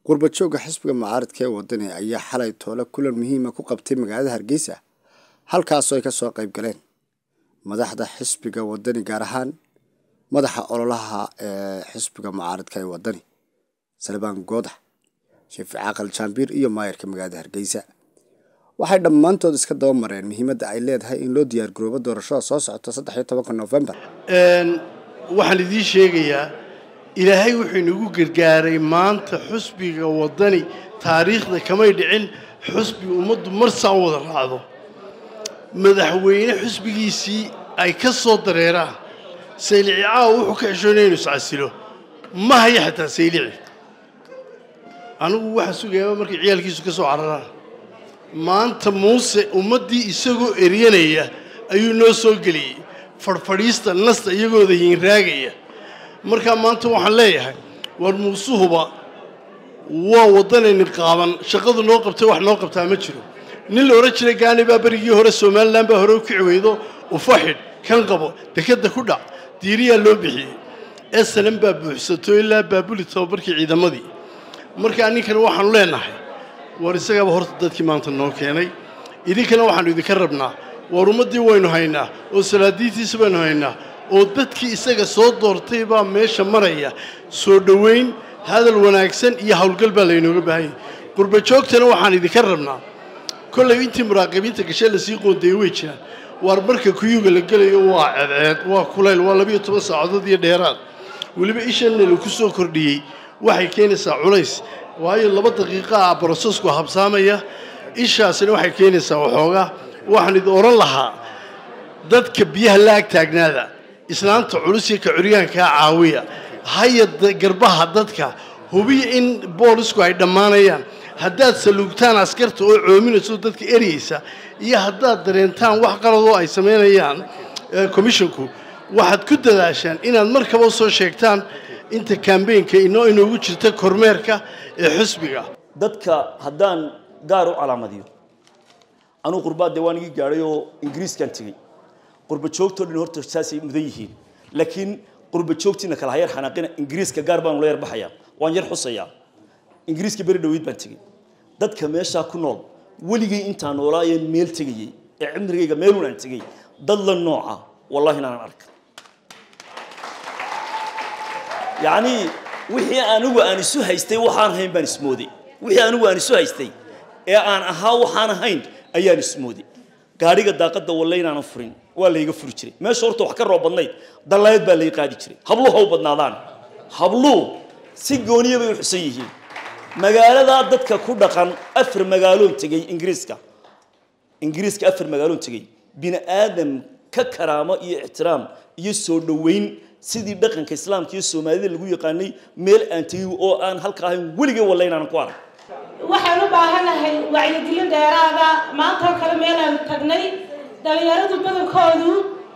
qurbajooga xisbiga mucaaradka ee wadani ayaa xalay toole kulan muhiima ku qabtay magaalada hargeysa halkaasoo ay kasoo qayb galeen madaxda xisbiga wadani gaar ahaan madaxa ololaha ee xisbiga mucaaradka ee wadani salbaan goodax sheefi caaqal jaambiir iyo maayarka magaalada hargeysa waxay dhammaantood iska daba mareen muhiimadda ay leedahay in loo diyaargaroobo doorashada soo socota saddex iyo tobanka noofembar waxaan idiin sheegayaa ilaahay wuxuu inagu gargaaray maanta xusbiga waddani taariikhda kamay dhicin xusbi ummaddu mar saa u wada raacdo madaxweyne xusbigiisii ay ka soo dareeraan saylici caawa wuxuu ka xishoonaya inu iscasilo ma haya xataa saylici anigu waxaa sugayaaba markay ciyaalkiisu ka soo cararaan maanta muuse ummaddii isagoo eryanaya ayuu noo soo geliyey fadhfadhiista nasta iyagooda yiinraagaya markaa maanta waxaan leeyahay war muusuhuba waa waddanayni qaaban shaqadu noo qabtay wax noo qabtaa ma jiro nin la odhan jiray gaani baa berigii hore somalilan baa hore u kici weydo ufaxidh kan qabo dekadda ku dhac diiriyaa loo bixiyey esalan baa buuxsato ilaa baabuli tababarkii ciidamadii markaa ninkana waxaanu leenahay war isagaaba horta dadkii maanta noo keenay idinkana waxaanu idinka rabnaa war ummaddii waynu haynaa oo salaadiintiisa baynu haynaa oo dadkii isaga soo doortay baa meesha maraya soo dhoweyn hadal wanaagsan iyo howlgal baa laynooga baahanyay qurbajoogtana waxaan idinka rabnaa kollay intii muraaqibiinta gashee lasii qoondeeyey way jiraan waar marka kuyuga la gelayo waa ceedceed waa kulayl waa labiyo toban saacadood iyo dheeraad weliba ishanna laku soo kordhiyey waxay keenaysaa culays waayo laba daqiiqa ah brosesku habsaamaya ishaasina waxay keenaysaa waxoogaa waxaan idin odhan lahaa dadka biyaha la ag taagnaada islaanta culus iyo ka curyaankaa caawiya haya garbaha dadka hubiya in boolisku ay dhammaanayaan haddaad saluugtaan askarta oo coominayso dadka eryaysa iyo haddaad dareentaan wax qaladoo ay samaynayaan commisshonku waxaad ku dadaashaan inaad markaba soo sheegtaan inta kambeynka inoo inoogu jirta kormeerka ee xusbiga dadka haddaan gaar u calaamadiyo anuu qurbaa dee waan igii gaadhay oo ingiriiskaan tegey qurba joogtoo dhan horta saasay mudan yihiin laakiin qurba joogtiina kala hayar xanaaqina ingiriiska gaar baanu la yar baxayaa waan yar xusayaa ingiriiska beri dhaweyd baan tegey dadka meeshaa ku nool weligay intaan noolaayeen meel tegayey ee cimrigayga meelun aan tegey dad la nooca wallahi inaanan arka yacnii wixii anigu aan isu haystay waxaan ahayn baan ismooday wixii anigu aan isu haystay ee aan ahaa waxaan ahayn ayaan ismooday gaadhiga daaqadda walle inaanan furin waa layga furi jiray meesha horta wax ka roob badnayd dallaayad baa lay qaadi jiray habluhu ha u badnaadaan habluhu si gooniya bay u xusan yihiin magaaladaa dadka ku dhaqan afar magaaloon tegey ingiriiska ingiriiska afar magaaloon tegey bini aadam ka karaamo iyo ixtiraam iyo soo dhoweyn sidii dhaqanka islaamka iyo soomaalida lagu yaqaanay meel aan tegey oo aan halka ahayn weligay walle inaanan ku arag waxaan u baahanahay wacyigelin dheeraada maantoo kale meelaan tagnay dhalinyaradu badankoodu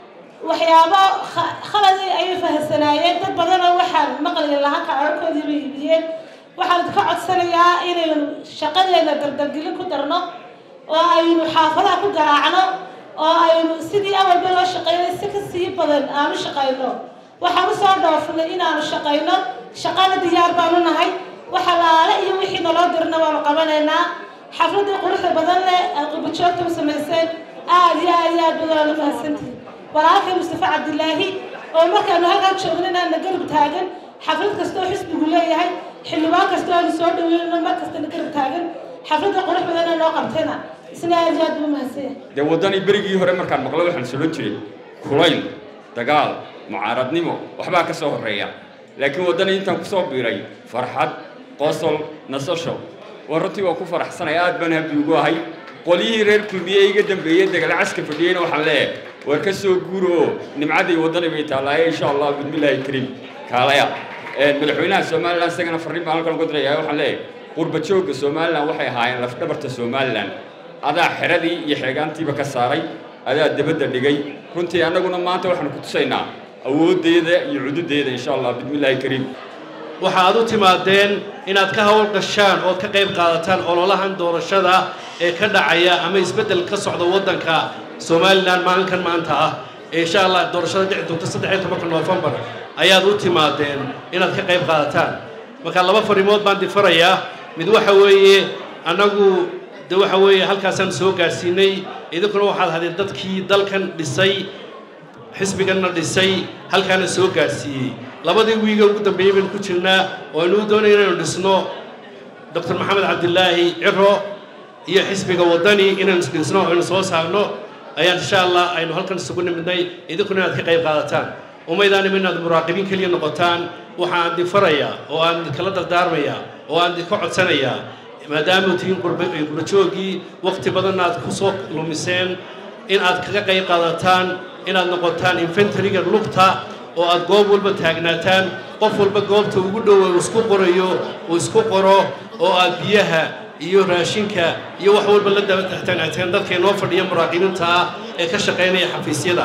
waxyaabo khaladi ayay fahamsanaayeen dad badanoo waxaan maqli lahaa kacararkoodii bay iibiyeen waxaan ka codsanayaa inaynu shaqadeena dardargelin ku darno oo aynu xaafadaha ku garaacno oo aynu sidii awalba loo shaqaynay si ka sii badan aanu shaqayno waxaan usoo dhoofinay inaanu shaqayno shaqada diyaar baanu nahay waxa laale iyo wixii naloo dirna waanu qabanaynaa xafladii quruxda badan leh aad qurbajoogta u samayseen aad iyo aad iyo aad badan aad u mahadsantihin walaalkay mustafa cabdilaahi oo markaanu halkaan joogno inaana garab taagan xaflad kastoo xisbigu leeyahay xildhibaan kastoo aanu soo dhaweynno mar kastana garab taagan xafladda qurux badana noo qabtayna isna aad iyo aad buu mahadsanya dee waddanii berigii hore markaan maqlo waxaan solon jiray kulayl dagaal mucaaradnimo waxbaa ka soo horreeya laakiin waddanii intaan kusoo biiray farxad qosol nasasho waa runtii waa ku faraxsanay aad baan habdi ugu ahay qolyihii reer kulmiye iga dambeeyey degala caska fadhiyeyna waxaan leeyahay war ka soo guuro oo nimcadii waddani bay taallaaye insha allah bismillaahi kariim kaalaya madaxweynaha somalilan isagana farriin baan halkan uga dirayaa waxaan leeyahay qurba joogga somalilan waxay ahaayeen lafdhabarta somalilan adaa xeradii iyo xeegaantiiba ka saaray adaa dabadda dhigay runtii annaguna maanta waxaanu ku tusaynaa awooddeeda iyo cududeeda insha allah bismillaahi kariim waxa aad u timaadeen inaad ka hawl gashaan ood ka qayb qaadataan ololahan doorashada ee ka dhacaya ama isbeddel ka socda waddanka somalilan maalinkan maanta ah ee insha allah doorashada dhici doonta saddex iyo tobanka noofembar ayaad u timaadeen inaad ka qayb qaadataan marka laba farimood baan difarayaa mid waxa weeye annagu de waxa weeye halkaasaan soo gaadhsiinay idinkuna waxaad hadeen dadkii dalkan dhisay xisbiganna dhisay halkaana soo gaadhsiiyey labadii wiiga ugu dambeeyey baynu ku jirnaa oo aynu doonaya inaynu dhisno doctor maxamed cabdilaahi ciro iyo xisbiga waddani inaynu dhisno aynu soo saarno ayaan insha allah aynu halkan isugu nimidnay idinkuna inaad ka qayb qaadataan umaydaanim inaad muraaqibiin keliya noqotaan waxaan idin farayaa oo aan idinkala dardaarmayaa oo aan idinka codsanayaa maadaama tihiin qurbajoogii waqti badanna aad ku soo lumiseen in aad kaga qayb qaadataan inaad noqotaan infantariga lugta oo aad goob walba taagnaataan qof walba goobta ugu dhowa uu isku qorayo uu isku qoro oo aad biyaha iyo raashinka iyo wax walba la dabatagtaan dadka inoo fadhiya muraaqibiinta ah ee ka shaqaynaya xafiisyada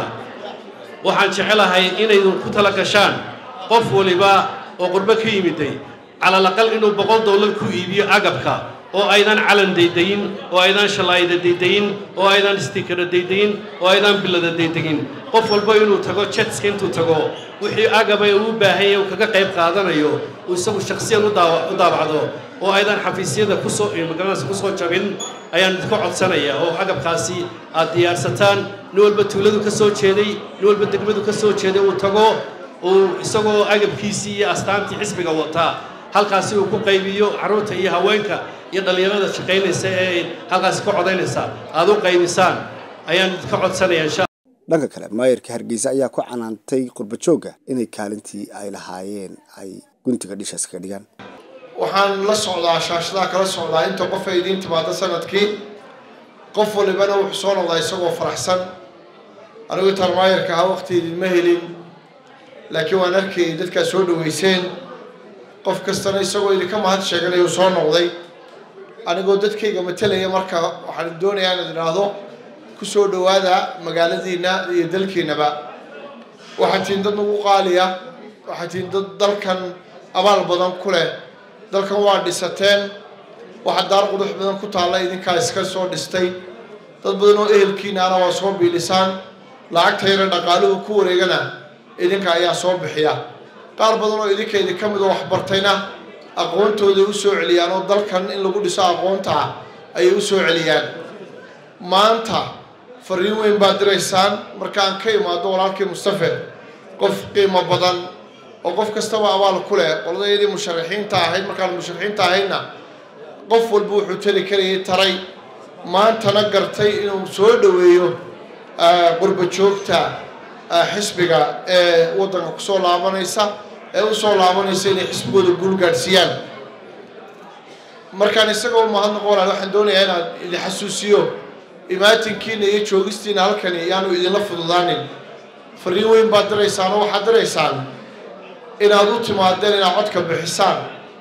waxaan jecelahay inaydu ku tala gashaan qof waliba oo qurbo ka yimiday calalaqal inuu boqol dollar ku iibiyo agabka oo aydan calan daydayin oo aydan shalaayda daydayin oo aydan stikara daydayin oo aydan bilada daydayin qof walba inuu tago jetska intuu tago wixii agaba uu u baahan yahay uu kaga qayb qaadanayo uu isagu shakhsiyan u daabacdo oo aydan xafiisyada kusoo magaranaysa kusoo jabin ayaan idinka codsanaya oo agabkaasi aad diyaarsataan nin walba tuuladu ka soo jeeday nin walba degmadu ka soo jeeday uu tago uu isagoo agabkiisii iyo astaantii xisbiga wataa halkaasi uu ku qaybiyo carruurta iyo haweenka iyo dhallinyarada shaqaynaysa ee halkaasi ka codaynaysa aad u qaybisaan ayaan idinka codsanaya insha dhanka kale maayarka hargeysa ayaa ku canaantay qurbajoogga inay kaalintii ay lahaayeen ay guntiga dhishaas kaga dhigaan waxaan la socdaa shaashadaa kala socdaa inta qof ay idiin timaado sanadkii qof walibana wuxuu soo noqdaa isagoo faraxsan anigu intaan maayarka ahaa waqti idinma helin laakiin waan arkayay dadkaa soo dhaweyseen qof kastana isagoo idinka mahad sheeganayuu soo noqday anigoo dadkayga matalaya marka waxaan doonayaa inaad idhaahdo ku soo dhowaada magaaladiinna iyo dalkiinnaba waxaad tihiin dad nagu qaaliya waxaad tihiin dad dalkan abaal badan ku leh dalkan waa dhisateen waxaa daar qudux badan ku taalla idinkaa iska soo dhistay dad badan oo ehelkiinaana waa soo biilisaan lacagta yara dhaqaaluhu ku wareegana idinka ayaa soo bixiya qaar badan oo idinka idinka mid oo waxbartayna aqoontooday u soo celiyaan oo dalkan in lagu dhiso aqoonta ah ayay u soo celiyaan maanta fariin weyn baad diraysaan markaan ka imaado walaalkii mustafe qof qiimo badan oo qof kastaba abaal ku leh qoladayadii musharaxiinta ahayd markaan musharaxiinta ahaydna qof walba wuxuu tali karayay taray maantana gartay inuu soo dhoweeyo qurba joogta xisbiga ee waddanka kusoo laabanaysa ee usoo laabanaysa inay xisbigooda guul gaadhsiiyaan markaan isagoo mahadnaqo walaal waxaan doonayaa inaan idin xasuusiyo imaatinkiina iyo joogistiina halkani yaanu idinla fududaanin fariin weyn baad diraysaan oo waxaad diraysaan inaad u timaadeen inaad codka bixisaan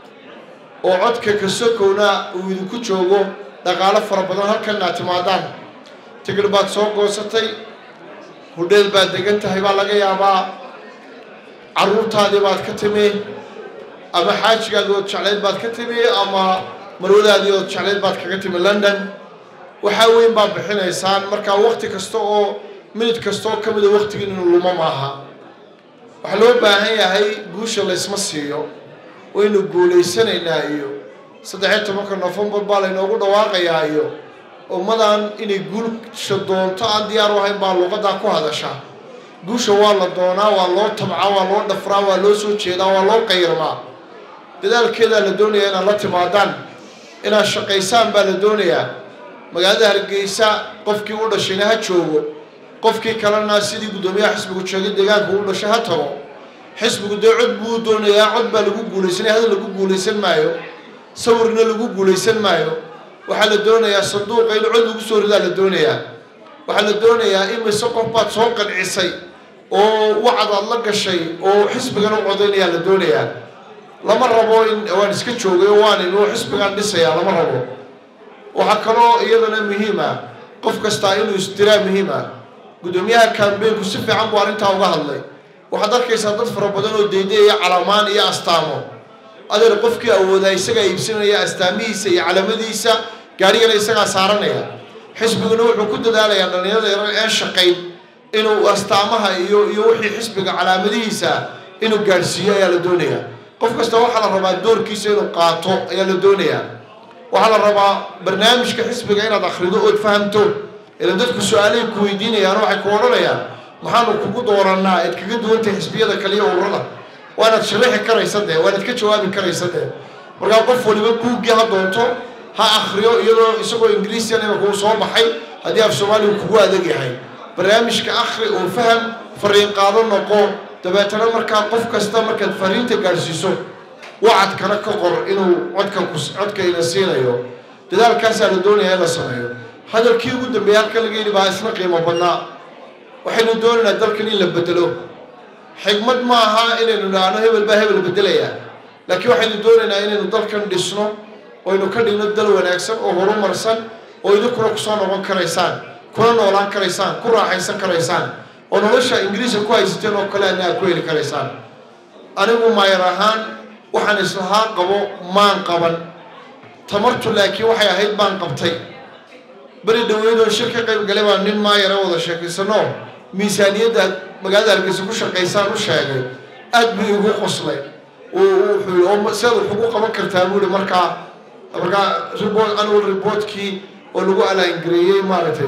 oo codka kasokowna uu idinku joogo dhaqaalo fara badan halkan inaad timaadaan tigir baad soo goosatay hudheel baad degan tahay baa laga yaabaa carruurtaadii baad ka timi ama xaajigaadii ood jeclayd baad ka timi ama marwadaadii ood jeclayd baad kaga timi london waxaa weyn baad bixinaysaan markaa wakti kasta oo minid kasta oo ka mida waktigii inuu lumo maaha waxaa loo baahan yahay guusha laysma siiyo waynu guulaysanaynaa iyo saddexiyo tobanka nofembar baa laynoogu dhawaaqayaa iyo ummadan inay guulsha doonto aan diyaar u ahayn baa luqadaa ku hadasha guusha waa la doonaa waa loo tabcaa waa loo dhafraa waa loo soo jeedaa waa loo qayrmaa dadaalkeedaa la doonayaa inaad la timaadaan inaad shaqaysaan baa la doonayaa magaalada hargeysa qofkii u dhashayna ha joogo qofkii kalena sidii guddoomiyaha xisbigu sheegay deegaanka u dhashay ha tago xisbigu dee cod buu doonayaa cod baa lagu guulaysanaya hadal lagu guulaysan maayo sawirna lagu guulaysan maayo waxaa la doonayaa sanduuqa in cod lagu soo ridaa la doonayaa waxaa la doonayaa imise qof baad soo qancisay oo wacad aad la gashay oo xisbigana u codaynayaa la doonayaa lama rabo in waan iska joogay oo waan inuu xisbigan dhisayaa lama rabo waxaa kaloo iyadana muhiim ah qof kastaa inuu isdiraa muhiim ah guddoomiyaha kambeynku si fiican buu arrintaa uga hadlay waxaad arkaysaa dad fara badan oo deydayaya calamaan iyo astaamo adeer qofkii awoodaa isagaa iibsanaya astaamihiisa iyo calamadiisa gaarigana isagaa saaranaya xisbiguna wuxuu ku dadaalayaa dhallinyarada yarar ee shaqayn inuu astaamaha iyo iyo wixii xisbiga calaamadihiisa inuu gaadhsiiyo ayaa la doonayaa qof kasta waxaa la rabaa doorkiisa inuu qaato ayaa la doonayaa waxaa la rabaa barnaamijka xisbiga inaad akhrido ood fahamto ilan dadku su-aalahay ku weydiinayaan waxay ku odhanayaan maxaanu kugu doorannaa eed kaga duwantahay xisbiyada kale iyo ururada waanaad sharaxi karaysa dee waanaad ka jawaabi karaysa dee markaa qof waliba buuggii ha doonto ha akhriyo iyadoo isagoo ingiriisiyan ima kuu soo baxay haddii af soomaaligu kugu adag yahay barnaamijka akhri oo faham fariin qaado noqo dabeetana markaa qof kasta markaad fariinta gaadhsiiso wacadkana ka qor inuu codka codka ina siinayo dadaalkaasaa la doonaya in la sameeyo hadalkii ugu dambeeyay halkan laga yidhi baa isna qiimo badnaa waxaynu doonaynaa dalkan in la bedelo xigmad ma aha inaynu idhaahno hebel baa hebel bedelayaa laakiin waxaynu doonaynaa inaynu dalkan dhisno oynu ka dhigno dal wanaagsan oo horumarsan oo idinkuna kusoo noqon karaysaan kuna noolaan karaysaan ku raaxaysan karaysaan oo nolosha ingiriiska ku haysateen oo kale adna aad ku heli karaysaan anigu maayar ahaan waxaan islahaa qabo maan qaban tamartu laakiin waxay ahayd baan qabtay beri dhaweydoo shir ka qayb galay baa nin maayara wada sheekaysano miisaaniyadda magaalada hargeysa ku shaqaysaan u sheegay aad buu igu qoslay wuxuu oo sidaad wax ugu qaban kartaa buu ihi markaa markaa report annual reportkii oo lagu alaangareeyey maaragtay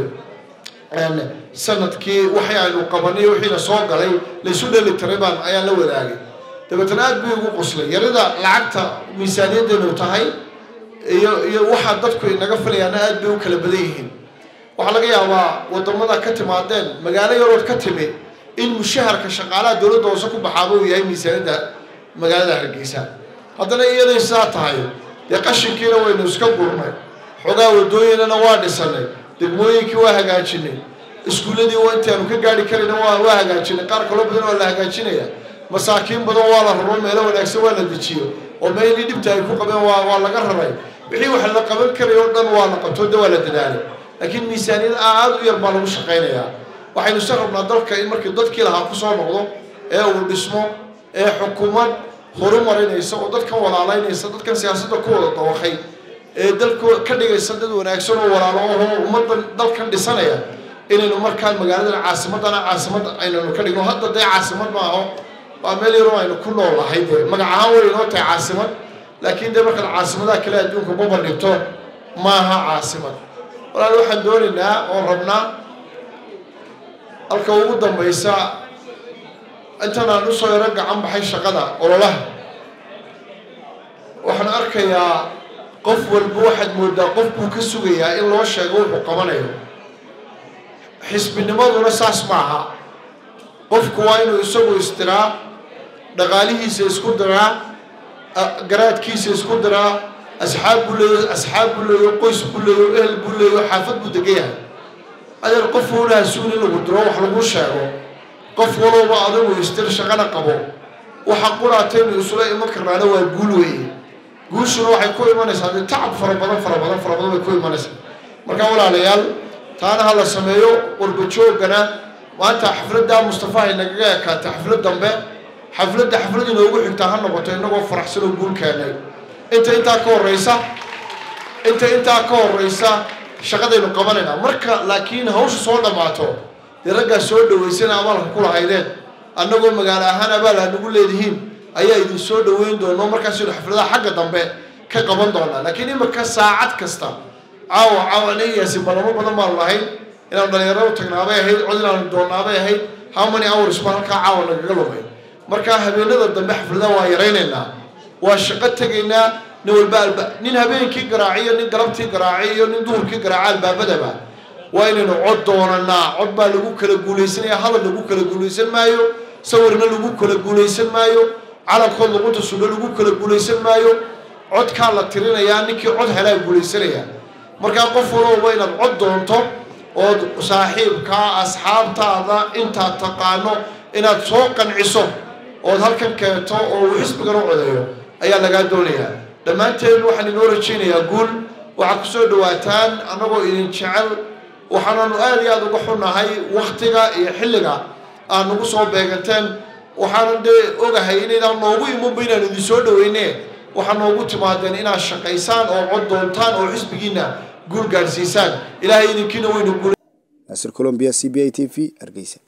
sanadkii waxay aynu qabanay wixiina soo galay laysu dheli tiray baan ayaan la wadaagay dabeetana aad buu igu qoslay yarida lacagta miisaaniyaddeenu tahay iyo iyo waxaa dadku inaga filayaana aad bay u kala badan yihiin waxaa laga yaabaa wadamada ka timaadeen magaalo yarood ka timi in mushaharka shaqaalaha dowladda hoose ku baxaaba uu yahay miisaaniyadda magaalada hargeysa haddana iyaday sidaa tahay dee qashinkiina waynu iska gurnay xoogaa wadooyinana waa dhisanay degmooyinkii waa hagaajinay iskuulladii intaanu ka gaari karayna waa waa hagaajinay qaar kaloo badan waa la hagaajinaya masaakiin badan waa la raro meelo wanaagsan waa la dejiyo oo meelii dhibta ay ku qabeen waa waa laga raray wixii wax la qaban karay oo dhan waa la qabto de waa la dadaalay laakiin miisaaniyad aad u yar baa lagu shaqaynayaa waxaynu isa rabnaa dalka in markii dadkii lahaa kusoo noqdo ee uu dhismo ee xukuumad horumarinaysa oo dadkan walaalaynaysa dadkan siyaasadda ku wada dawaqay ee dalka ka dhigaysa dad wanaagsan oo walaalo oo ummaddan dalkan dhisanaya inaynu markaa magaaladan caasimadana caasimad aynanu ka dhigno hadda dee caasimad maaho waa meel yaroo aynu ku nool nahay dee magac ahaan way inoo tahay caasimad laakiin dee markaad caasimadaha kale adduunka ku bandhigto maaha caasimad walaal waxaan doonaynaa oon rabnaa halka ugu dambaysa intan aan usoo yaro gacan baxay shaqada ololaha waxaan arkayaa qof walba waxaad moodaa qof buu ka sugayaa in loo sheego wuxuu qabanayo xisbinimaduna saas maaha qofku waa inuu isagu istiraa dhaqaalihiisa isku diraa garaadkiisa isku diraa asxaab buu leeyo asxaab buu leeyo qoys buu leeyo ehel buu leeyo xaafad buu degan yahay adeer qof walaha suun in lagu diro wax lagu sheego qof walowba adigu istir shaqana qabo waxa quraataynu isula iman karnaana waa guul weeye guushuna waxay ku imanaysaa dee tacab fara badan fara badan fara badan bay ku imanaysaa marka walaalayaal taana ha la sameeyo qurbajoogana maanta xafladdaa mustafa ay nagaga ekaatay xaflad dambe xafladda xaflad inoogu xigtaa ha noqoto innagoo faraxsan oo guul keenay inta intaa ka horreysa inta intaa ka horreysa shaqadaynu qabanaynaa marka laakiin hawsha soo dhammaato dee raggaa soo dhaweysana abaalka ku lahaydeen annagoo magaalo ahaan abaal aad nagu leedihiin ayaa idin soo dhaweyn doono markaasaynu xafladaha xagga dambe ka qaban doonaa laakiin imika saacad kasta caawa caawa anigayaasi ballamo badan baanu lahayn inaanu dhalinyarada tagnaabay ahayd cod inaanu doonaabay ahayd how many hours baa halkaa caawa nagaga lumay markaa habeenada dambe xafladaha waa yaraynaynaa waa shaqo tegaynaa nin walba alba nin habeenkii garaaciyo nin galabtii garaaciy iyo nin duhurkii garaaca albaabadaba waa inaynu cod doonanaa cod baa lagu kala guulaysanaya hadal lagu kala guulaysan maayo sawirna lagu kala guulaysan maayo calankood luqunta sunno lagu kala guulaysan maayo codkaa la tirinayaa ninkii cod helaa guulaysanaya markaa qof walowba inaad cod doonto ood saaxiibkaa asxaabtaada intaad taqaano inaad soo qanciso ood halkan keento oo uu xisbigan u codeeyo ayaa lagaa doonayaa dhammaanteen waxaan inoo rajaynayaa guul waxaad kusoo dhawaataan annagoo idin jecel waxaananu aada iyo aada uga xunnahay waktiga iyo xilliga aad nagu soo beeganteen waxaanan dee ogahay inaydaan noogu imanba inaan idin soo dhaweyne waxaa noogu timaadeen inaad shaqaysaan oo cod doontaan oo xisbigiina guul gaadhsiisaan ilaahay idinkiina waynu guul naasir colombia c b i t v hargeysa